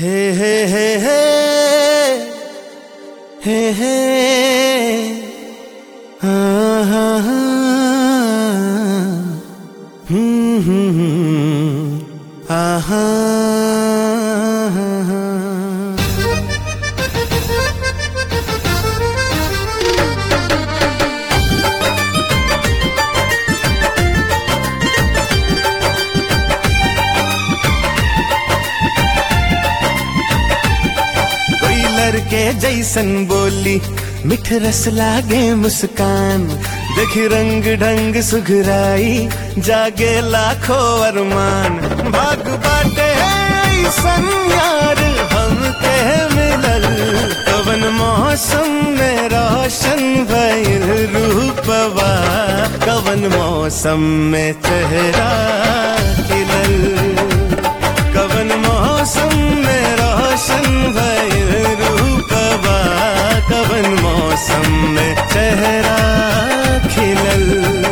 हे हे हे हे हे हे हाँ हाँ हाँ हम्म हम्म हम्म आहा हाँ हाँ कोई लड़के जैसन बोली मिठ रस लागे मुस्कान देख रंग ढंग सुघराई जागे लाखों अरमान भाग बाटे ऐसन यार हम के मिलल कवन मौसम में रोशन भइल रूपवा कवन मौसम में चेहरा खिलल कवन मौसम में रोशन भइल रूपवा कवन मौसम में चेहरा खिलल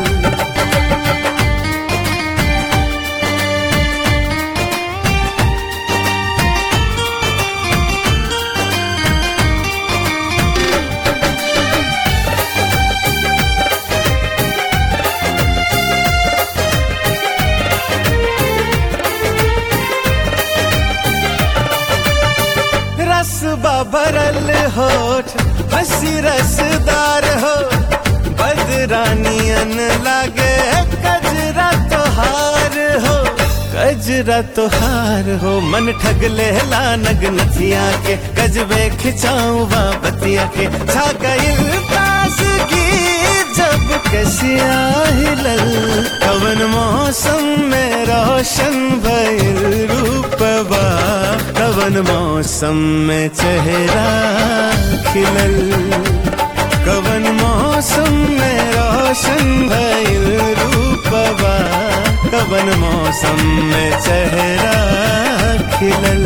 रस भरल होठ हसी रसदार हो बदरानियन लागे कजरा तोहार हो कजरा तोहार हो मन ठग लेला नग नथिया के गजबे खिंचाऊ बतिया के छा गइल पास की जब कसिया हिलल कवन मौसम में रोशन भइल रूपवा कवन मौसम में चेहरा खिलल कवन मौसम में रोशन भइल रूपवा कवन मौसम में चेहरा खिलल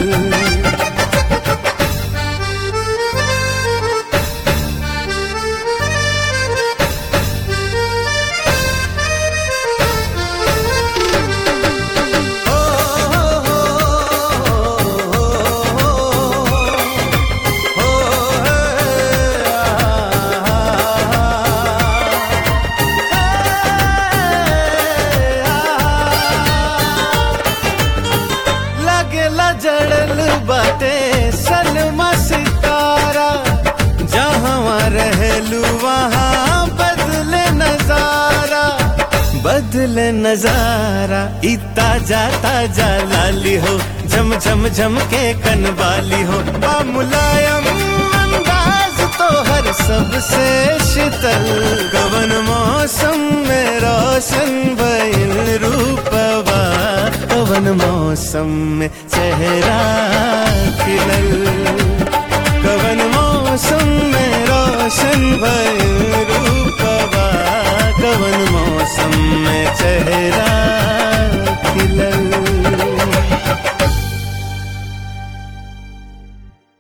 लगेला जड़ल बाटे सलमा सितारा जहाँ रहलू वहाँ बदले नजारा बदले नजारा ई ताजा ताजा लाली हो झम झम झम के कनवाली हो बा मुलायम अंदाज तो हर सबसे शीतल कवन मौसम में रोशन भइल रूपवा कवन मौसम में चेहरा खिलल कवन मौसम में रोशन भइल रूपवा कवन मौसम में चेहरा